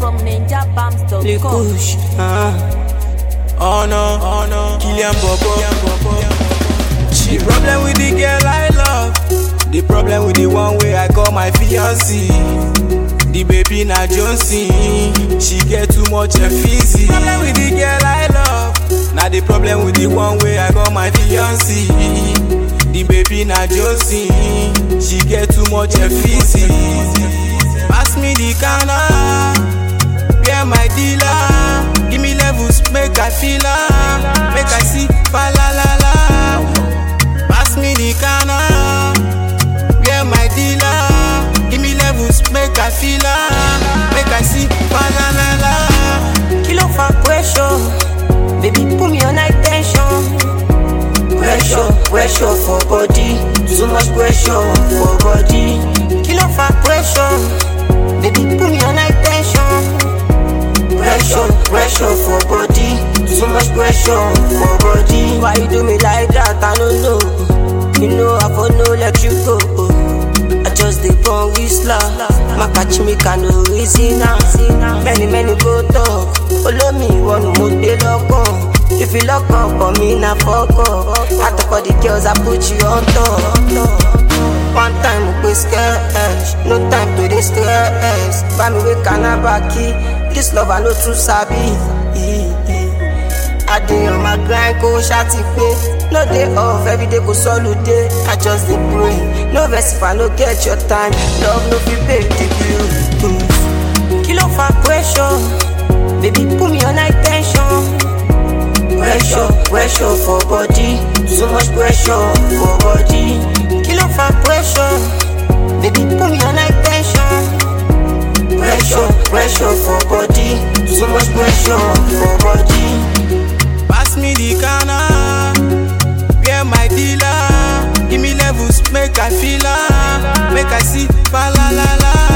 from ninjabams.com. Les couches, hein. Oh no, oh no, Kylian Bobo. The problem with the girl I love, the problem with the one way I call my fiancé. The baby na Jonesy, she get too much effigy. Problem with the girl I love, now the problem with the one way I call my fiancé. The baby na Jonesy, she get too much effigy. Pass me the canna. Where my dealer? Give me levels, make I feel am. Make I see, fa la la la. Pass me the canna. Where my dealer? Give me levels, make I feel am. Make I see, fa la la la. Kilo for pressure, baby put me on high tension. Pressure, pressure for body, too much pressure for body. Kilo for pressure, baby put me on high tension. Pressure, pressure for body, too much pressure for body. Why you do me like that? I don't know. You know I for no let you go. I just dey born whistler. Makachi me can no reason now. Many many go talk. Olómi ìwọ ni mo gbé lọ́kàn. If you lock up for me na fuck up. I talk for the girls I put you on top. One time mo pe sketch, no time to dey stress. Bá mi wé kanabaki, this love I no too sabi. I dey on my grind kó ṣáàtì pé no dey off everyday kò sọ́lùdé I just dey pray no vex if I no get your time love no fit pay the bill. Kí ló fa pressure? Baby put me on high tension. Pressure, pressure for body, so much pressure for body. Kí ló fa pressure? Baby put me on high tension. Pressure, pressure for body, so much pressure for body. Pass me the canna. Where my dealer? Give me levels, make I feel am. Make I see, fa la la la.